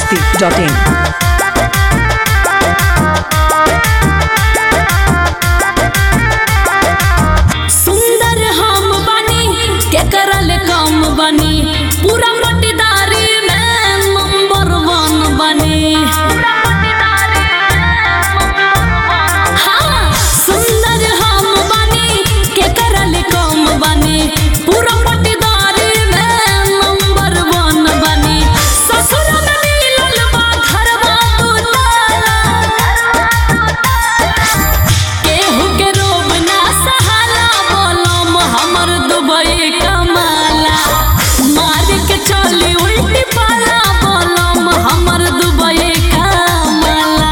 masti.in. सुंदर हम बनी के करल कम बनी पूरा पटीदारी में नंबर वन बनी हाँ, सुंदर हम बनी के करल कम बनी पूरा पटीदारी में नंबर वन बनी ससुर में मिलल बा घरवा दू केहू के रोब ना सहाला बोलम हमर दुबई कमाला मार के चली उल्टी पाला बोलम हमर दुबई कमाला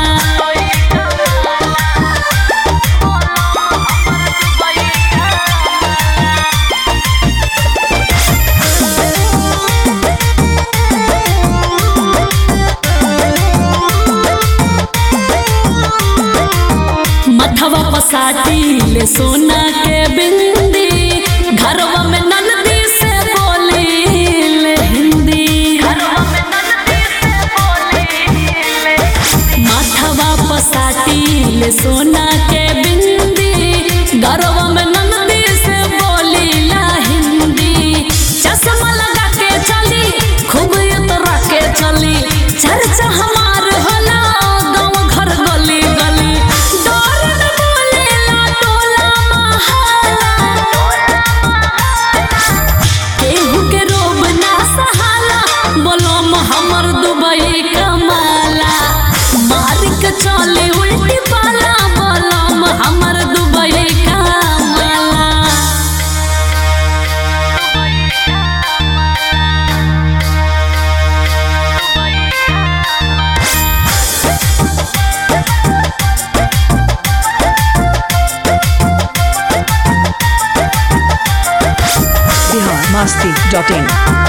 मथवा पसाटी ले सोना के बिंदी घरवा में ननदी से बोली ले हिंदी माथवा पसाटी ले सोना के बिंदी घरवा में ननदी से बोली ला हिंदी चश्मा लगा के चली खूब उतरा के चली चर्चा हमार होला गाँव घर गली गली डर न बोलेला टोला महाला केहू के रोब ना सहाला बोलम हमर दुबई कमाला मार के चले उल्टी पाला बोलम हमर दुबई कमाला Bihar masti.in.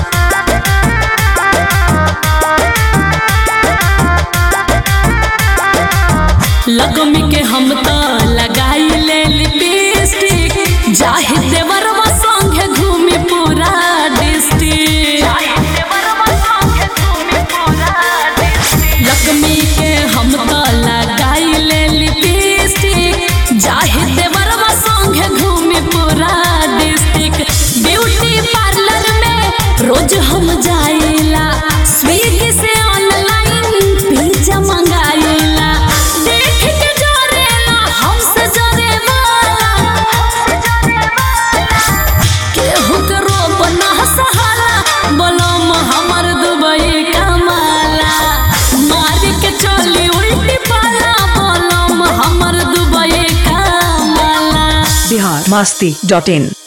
लगमी के हम त लगाई ले लिपस्टिक जाहि देवरवा संगे घूमी पूरा डिस्ट्रिक्ट लगमी के हम त लगाई ले लिपस्टिक जाहि देवरवा संगे घूमी पूरा डिस्ट्रिक्ट ब्यूटी पार्लर में रोज हम जाइला स्विगी से ऑनलाइन पिज्जा मंगाइला देख के जरेला हमसे जरे वाला केहू के रोब ना सहाला बोलम हमर दुबई कमाला मार के चली उल्टी पाला बोलम हमर दुबई कमाला Bihar masti.in.